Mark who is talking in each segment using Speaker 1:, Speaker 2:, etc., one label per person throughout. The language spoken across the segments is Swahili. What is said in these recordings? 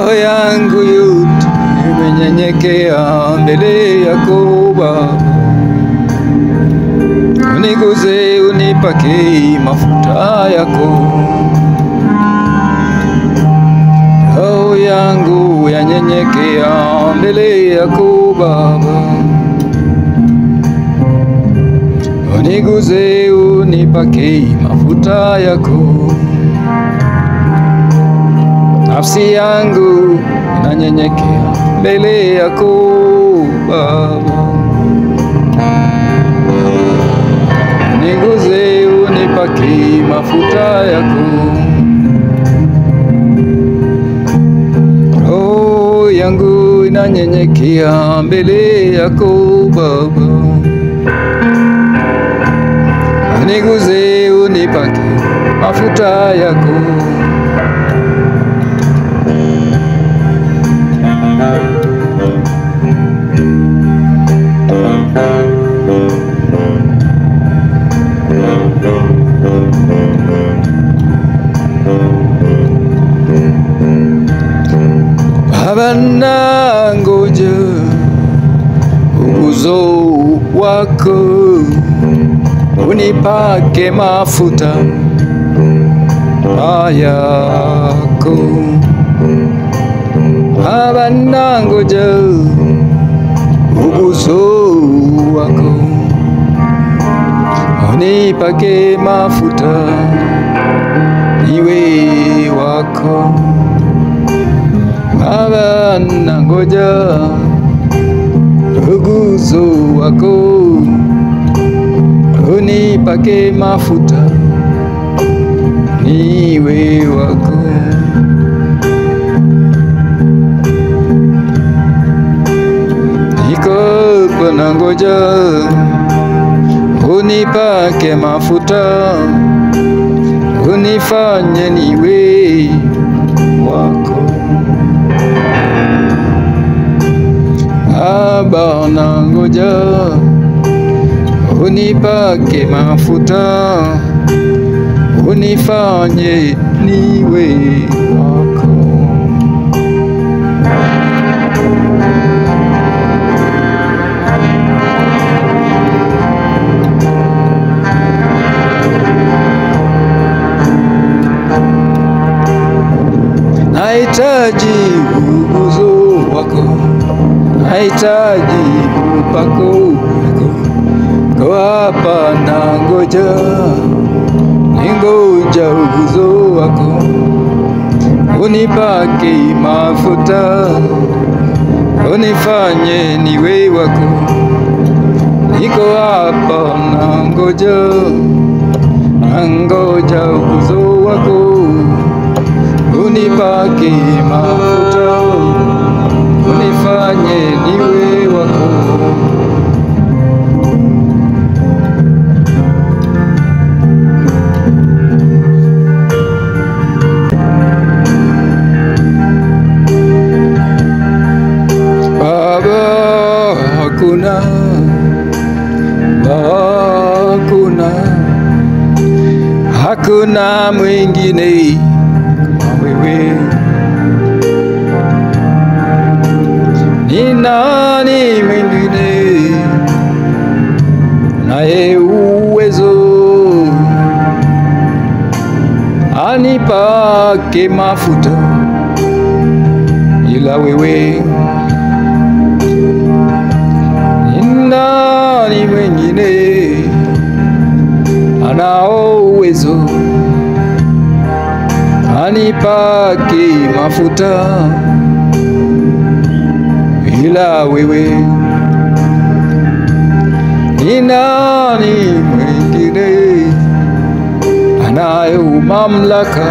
Speaker 1: roho yangu yote imenyenyekea mbele yako Baba, uniguze, unipake mafuta yako. Roho yangu yanyenyekea mbele yako Baba, uniguze, unipake mafuta yako. Nafsi yangu inanyenyekea mbele yako Baba, niguze, unipake mafuta yako. Roho yangu inanyenyekea mbele yako Baba, niguze, unipake mafuta yako. Baba, nangoja uguzo wako, unipake mafuta yako. Baba, nangoja uguzo wako, unipake mafuta iwe wako Baba, nangoja uguzo wako, unipake mafuta niwe wako. Niko hapa nangoja unipake mafuta, unifanye niwe wako. Baba, nangoja unipake mafuta, unifanye niwe wako. Nahitaji uguzo wako nahitaji upako wako, kwa hapa nangoja, ningoja uguzo wako, unipake mafuta, unifanye niwe wako. Niko hapa nangoja, nangoja uguzo wako, unipake mafuta unifanye niwe wako. Baba, hakuna hakuna hakuna mwingine kama wewe. Ni nani mwingine naye uwezo anipake mafuta ila wewe? Ni nani mwingine anao uwezo anipake mafuta ila wewe? Ni nani mwingine anayo mamlaka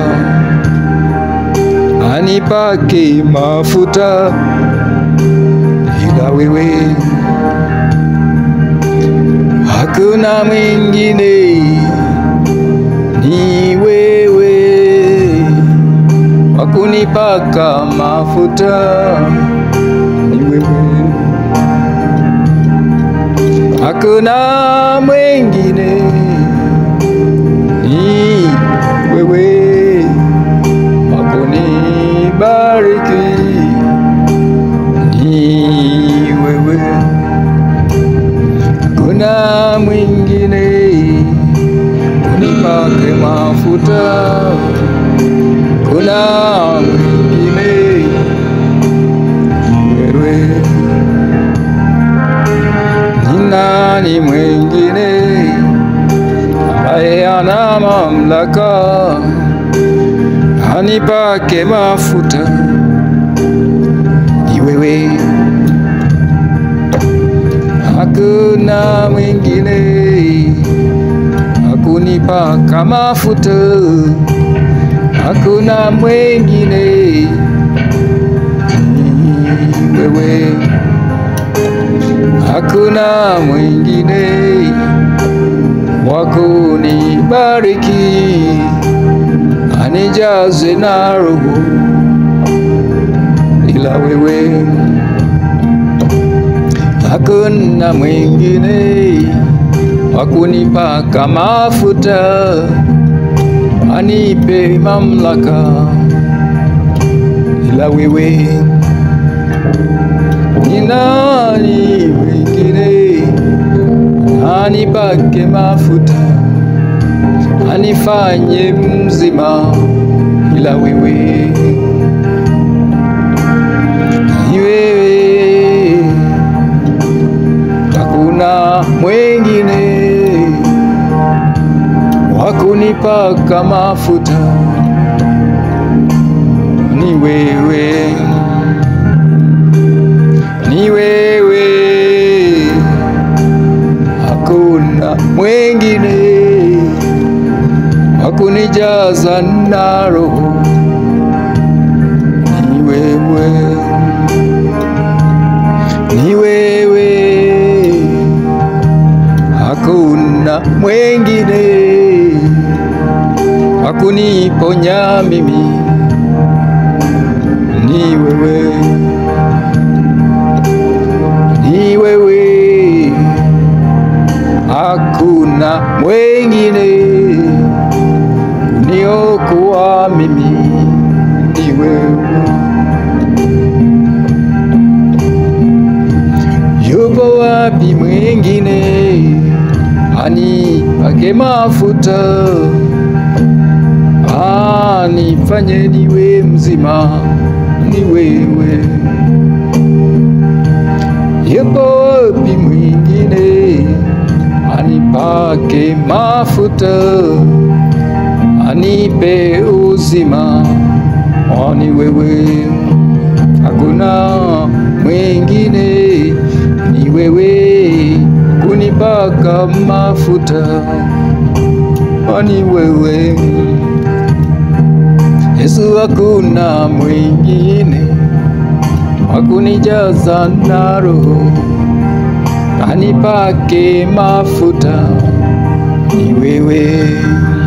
Speaker 1: anipake mafuta ila wewe? Hakuna mwingine, ni wewe wakunipaka mafuta ni wewe, hakuna mwingine, ni wewe wakunibariki hakuna mwingine unipake mafuta, kuna mwingine wewe. Ni nani mwingine ambaye ana mamlaka anipake mafuta? Ni wewe. Hakuna mwingine hakunipaka mafuta, hakuna mwingine ni wewe, hakuna mwingine wa kunibariki anijaze na Roho ila wewe hakuna mwingine wa kunipaka mafuta anipe mamlaka ila wewe. Ni nani mwingine anipake mafuta anifanye mzima ila wewe? Ni wewe hakuna mwingine wa kunipaka mafuta, ni wewe, ni wewe, hakuna mwingine wa kunijaza na Roho, ni wewe ni wewe, hakuna mwingine hakuniponya mimi, ni wewe, ni wewe, hakuna mwingine kuniokoa mimi, ni wewe. Yupo wapi mwingine anipake mafuta anifanye niwe mzima? Ni wewe. Yupo wapi mwingine anipake mafuta anipe uzima? Oh, ni wewe hakuna mwingine, ni wewe kunipaka mafuta, ni wewe Yesu, hakuna mwingine wakunijaza na Roho anipake mafuta, ni wewe